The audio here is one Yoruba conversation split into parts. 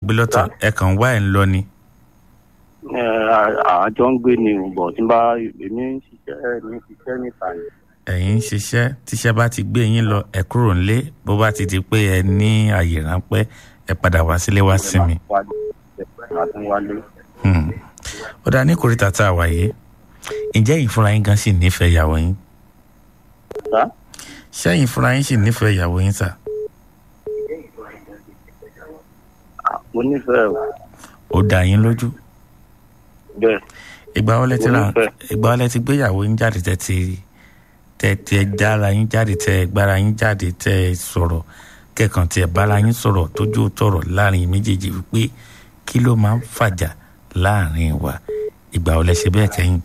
gbé lọ́tọ̀ ẹ kàn wá ẹ̀ ń lọ ni. ẹ àjọ ń gbé ni bọ̀ tí n bá èmi ń ṣiṣẹ́ ní ṣiṣẹ́ níta ni. ẹ̀yin ń ṣiṣẹ́ tíṣẹ́ bá ti gbé yín lọ ẹ kúrò nílé bó bá ti di pé ẹ ní àyè ráńpẹ́ ẹ padà wá sílé wá sinmi. màá tún wálé. Hmm. ó dáa ní kòríta tá a wà yìí ǹjẹ́ ẹ̀yin fúnra yín gan sì nífẹ̀ẹ́ ìyàwó yín sá ṣẹ́yìn fúnra yín sì nífẹ̀ẹ́ ìyàwó yín sà mo nífẹ̀ẹ́ o ó dá yín lójú bẹ́ẹ̀ ìgbà wọlé ti Mo ra nífẹ̀ẹ́. ìgbà wọlé ti gbéyàwó yín jáde tẹ ti tẹ tẹ dára yín jáde tẹ gbára yín jáde tẹ sọ̀rọ̀ kẹkàn tẹ bára yín sọ̀rọ̀ tójú tọrọ láàrin méjèèjì wípé kí ló máa ń fàjà láàrin wa ìgbà wọlé ṣe bẹ́ẹ̀ kẹ́yìn.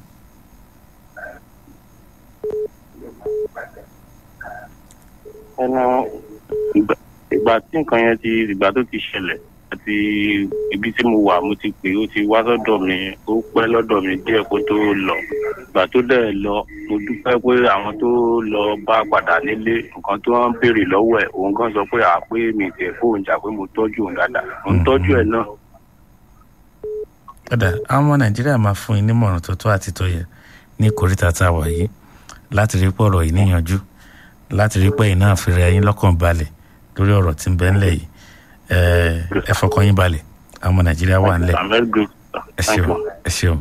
ẹnu ìgbà ìgbà tí nǹkan yẹn ti ìgbà tó ti ṣẹlẹ̀ àti ibi tí mo wà mo ti pè ó ti wá sọ́dọ̀ mi ó pẹ́ lọ́dọ̀ mi díẹ̀ kó tó lọ ìgbà tó dẹ̀ lọ mo dúpẹ́ pé àwọn tó lọ bá padà nílé nǹkan tó ń béèrè lọ́wọ́ ẹ̀ òun kan sọ pé àpé mi tẹ̀ fóun jà pé mo tọ́jú òun dáadáa mo ń tọ́jú ẹ̀ náà padà àwọn ọmọ nàìjíríà máa fún yín nímọ̀ràn tó tó àti tó yẹ ní kòríta tá a wà yìí láti rí pọ̀rọ̀ yìí níyanjú láti rí pé iná àfihàn ẹyin lọ́kàn balẹ̀ lórí ọ̀rọ̀ tí ń bẹ ńlẹ̀ yìí ẹ ẹ fọkàn yín balẹ̀ àwọn ọmọ nàìjíríà wà ńlẹ̀ I'm very grateful. ẹ Thank ṣeun you. ẹ ṣeun.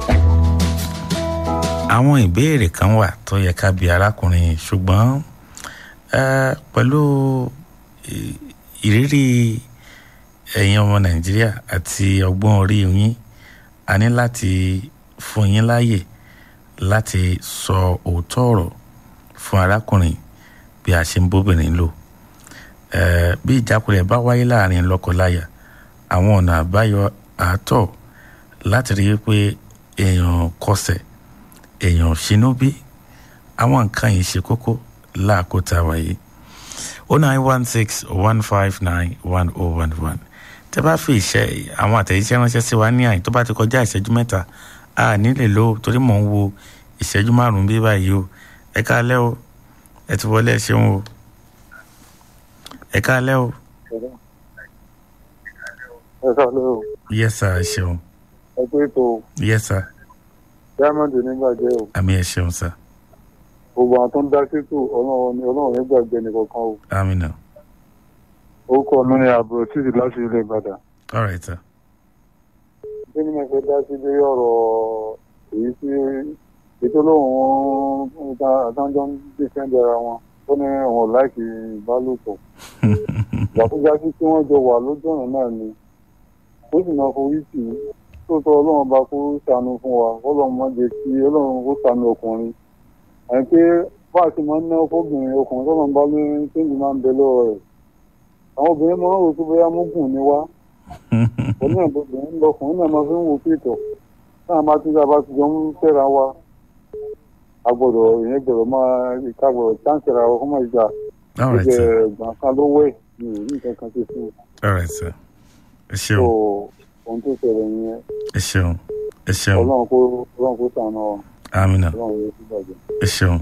àwọn ìbéèrè kan wà tó yẹ ká bi arákùnrin yìí ṣùgbọ́n ẹ pẹ̀lú ì- ìrírí ẹ̀yin ọmọ nàìjíríà àti ọgbọ́n orí yín a ní láti fún yín láàyè láti sọ òótọ́ ọ̀rọ̀ fún arákùnrin bí a ṣe ń bóbìnrin lò Eh, bí ìjákulẹ̀ bá wáyé láàrin lọ́kọláya àwọn ọ̀nà àbáyọ àátọ̀ láti rí i pé èèyàn kọsẹ̀ èèyàn ṣínúbí àwọn nǹkan yìí ṣe kókó láàkótá wáyé o nine one six one five nine one oh one one tẹ bá fi ìṣe àwọn àtẹ̀jíṣẹ́ ránṣẹ́ sí wa ní àyìn tó bá ti kọjá ìṣẹ́jú mẹ́ta a nílè lò ó torí mò ń wo ìṣẹ́jú márùn-ún bí báyìí o ẹ káalẹ́ o ẹ ti wọlé ẹ ṣeun o ẹ káalẹ́ o ẹ sáré o yes sir ẹ ṣeun ẹ pé ètò yes sir diamond onígbàjẹ́ o àmì ẹ ṣeun sir gbogbo àwọn tó ń dá sétò ọlọ́run ní ọlọ́run nígbàgbé nìkankan o àmì náà orúkọ mi ni àbúrò títí láti ilé ìbàdàn all right sir bí ni mo fẹ́ dá sí lórí ọ̀rọ̀ èyí tí ètò olóhùn àtàjọ ń dìfẹ́ǹdì ara wọn ó ní òun ò láìkì ìbálòpọ̀ ìgbà tó já sí tí wọ́n jọ wà lójú ọ̀nà náà ni ó sì máa forí tì í tó tọ́ ọlọ́run bá kó ṣàánú fún wa ọlọ́run má jẹ́ kí ọlọ́run kó ṣàánú ọkùnrin àti pé bá a ti máa ń ná fóbìnrin ọkùnrin tó máa ń bá lóyún téèjì máa ń bẹ lọ́wọ́ rẹ̀ àwọn obìnrin máa ń rò pé bóyá mógùn ni wá òun náà lóbìnrin lọkùnrin náà máa fi ń wo pétọ̀ náà máa tún dábàá ti jọ ń fẹ́ra wa a gbọ́dọ̀ ìyẹn gbọ́dọ̀ máa ìka gbọ́dọ̀ chánsì ra wa kó má ìjà all right gbẹgbẹ sir ẹ̀gbọ́n kan ló wẹ̀ ní òní nǹkan kan ṣe fún un all right sir ẹ tó ṣeun ohun tó ṣẹlẹ̀ yẹn ẹ ṣeun ẹ ṣeun ọlọ́run kó ọlọ́run kó ṣàánú wa àmì náà ọlọ́run yóò fi bàjẹ́. ẹ ṣeun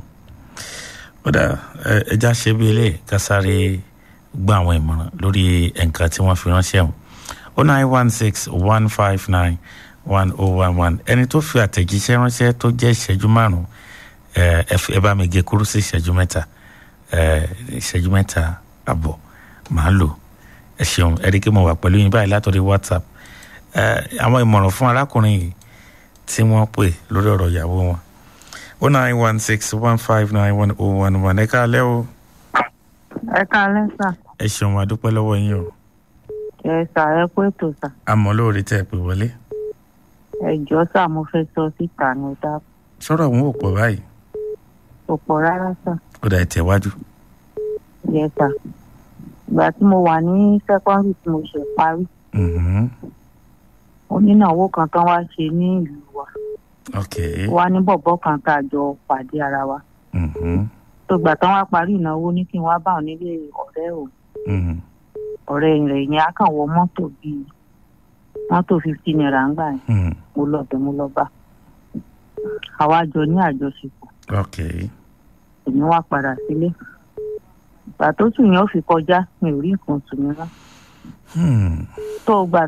ó dà ẹ ẹja ṣe bí ilé kásáré gbọ́ àwọn ìmọ̀ràn lórí nǹkan tí wọ́n fi ránṣẹ́ wọn o nine one six one five nine one oh one one ẹni tó fi àtẹ̀jíṣẹ́ ránṣẹ́ tó jẹ́ ìṣẹ́jú márùn-ún ẹ ẹ fi- ẹ bá mi gé kúrú sí ìṣẹ́jú mẹ́ta ẹ ìṣẹ́jú mẹ́ta àbọ̀ màá lò ẹ ṣeun ẹ rí i pé mo wà pẹ̀lú yín báyìí látọ̀rí whatsapp ẹ àwọn ìmọ̀ràn fún arákùnrin yìí tí wọ́n pè lórí ọ̀rọ̀ ìyàwó wọn o nine one six one five nine one oh one one ẹ káalẹ́ o ẹ káalẹ́ sà ẹ ṣeun a dúpẹ́ lọ́wọ́ yín o ẹ sà ẹ kú ètò sà àmọ́ lóore tẹ́ ẹ pè wọlé ẹ jọ sà mo fẹ́ sọ síta ní ọdá sọ̀rọ̀ àwọn ò pọ̀ báyìí kò pọ̀ rárá sà ó dà ẹ tẹ̀wájú yẹ sà ìgbà tí mo wà ní sẹ́kọ́ndì tí mo ṣe parí Mhm. onínáwó kan tán wá ṣe ní ìlú wa ok wá ní bọ̀bọ̀ kan tá a jọ pàdé ara wa Mhm. tó gbà tán wá parí ìnáwó ní kí n wá bá òun nílé ọ̀rẹ́ òun Mhm. ọ̀rẹ́ rẹ̀ yẹn á kàn wọ mọ́tò bíi mọ́tò fifty naira ń gbà yẹn Mhm. mo lọ bẹ̀ mo lọ bá àwa jọ ní àjọṣepọ̀ ok èmi wá padà sílé ìgbà tó tù yẹn ó fi kọjá mi ò rí nǹkan tù mí rán Hmm. tó o gbà